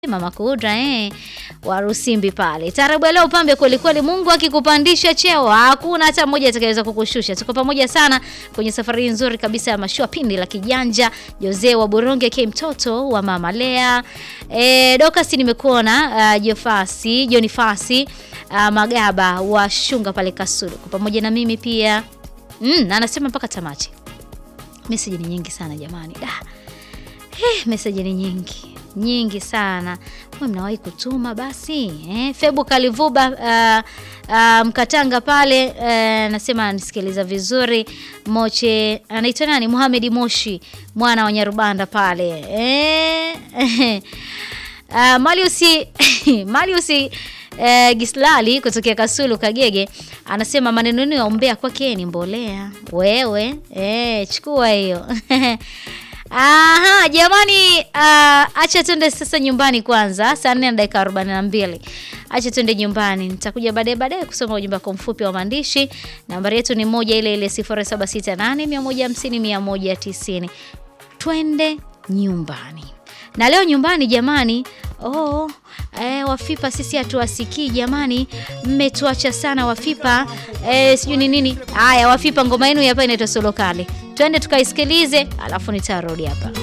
Mama Kudra eh, wa Rusimbi pale. Taarabu ya leo pambe kweli kweli. Mungu akikupandisha cheo hakuna hata mmoja atakayeweza kukushusha. Tuko pamoja sana kwenye safari nzuri kabisa ya mashua pindi la kijanja. Jose wa Boronge K mtoto wa Mama Lea. Eh, Dokasi nimekuona uh, Jofasi, Jonifasi uh, Magaba wa Shunga pale Kasulu. Kwa pamoja na mimi pia. Mm, na anasema mpaka tamati. Message ni nyingi sana jamani. Da. Eh, message ni nyingi nyingi sana. Mwe mnawahi kutuma basi eh? Febu Kalivuba uh, uh, Mkatanga pale uh, nasema nisikiliza vizuri. Moche anaitwa nani? Muhamedi Moshi mwana wa Nyarubanda pale eh? uh, Maliusi Maliusi uh, Gislali kutokea Kasulu Kagege anasema maneno ya umbea kwake ni mbolea. Wewe eh, chukua hiyo Aha, jamani uh, acha tuende sasa nyumbani kwanza, saa nne na dakika arobaini na mbili. Acha tuende nyumbani, nitakuja baadaye baadaye kusoma ujumbe wako mfupi wa maandishi. Nambari yetu ni moja ile ile 0768 150 190. Twende nyumbani. Na leo nyumbani jamani, oh, eh, Wafipa sisi hatuwasikii jamani, mmetuacha sana Wafipa eh, sijui ni nini. Haya Wafipa, ngoma yenu hapa inaitwa Solo Kale, twende tukaisikilize, alafu nitarudi hapa.